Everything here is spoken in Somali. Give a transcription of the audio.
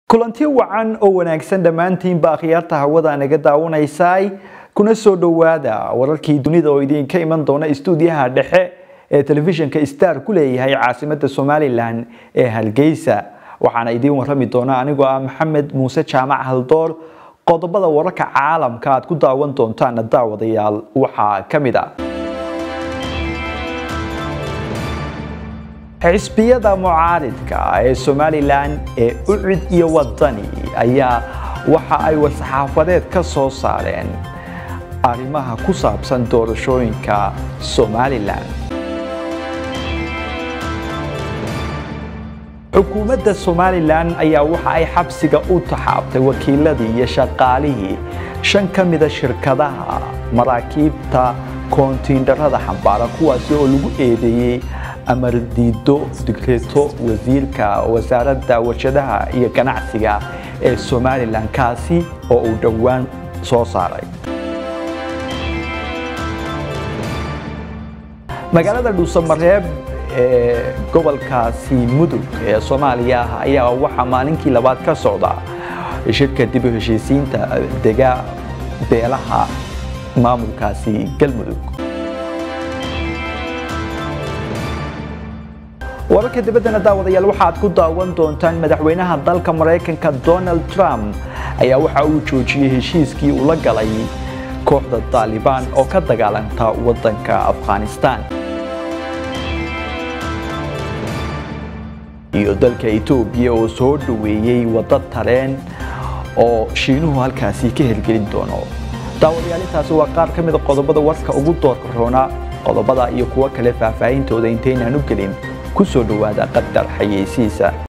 kulanti wacan oo wanaagsan dhammaantiinba akhyaarta hawada naga daawanaysay kuna soo dhowaada wararkii dunida oo idinka iman doona istuudiyaha dhexe ee telefishinka star ku leeyahay caasimada somalilan ee hargeysa waxaana idiin warami doona anigoo ah maxamed muuse jaamac haldoor qodobada wararka caalamka aad ku daawan doontaan daawadayaal waxaa ka mid ah xisbiyada mucaaridka ee somalilan ee ucid iyo wadani ayaa waxa ay war-saxaafadeed ka soo saareen arrimaha ku saabsan doorashooyinka somalilan xukuumadda somalilan ayaa waxa ay xabsiga u taxaabtay wakiiladii iyo shaqaalihii shan ka mida shirkadaha maraakiibta koontiinarada xambaara kuwaasi oo lagu eedeeyey amar diido digreeto wasiirka wasaaradda warshadaha iyo ganacsiga ee somalilan kaasi oo uu dhowaan soo saaray magaalada dhuusamareeb ee gobolkaasi mudug ee soomaaliya ah ayaa waxaa maalinkii labaad ka socda shirka dib u heshiisiinta dega beelaha maamulkaasi galmudug wararka dibaddana daawadayaal waxaad ku daawan doontaan madaxweynaha dalka maraykanka donald trump ayaa waxa uu joojiyey heshiiskii uu la galay kooxda taalibaan oo ka dagaalanta waddanka afghanistan iyo dalka etoobiya oo soo dhoweeyey waddo tareen oo shiinuhu halkaasi ka hirgelin doono daawadayaal intaasi waa qaar ka mida qodobada warka ugu doorka roona qodobada iyo kuwo kale faahfaahintooda intaynaan u gelin ku soo dhowaada qadar xayeysiisa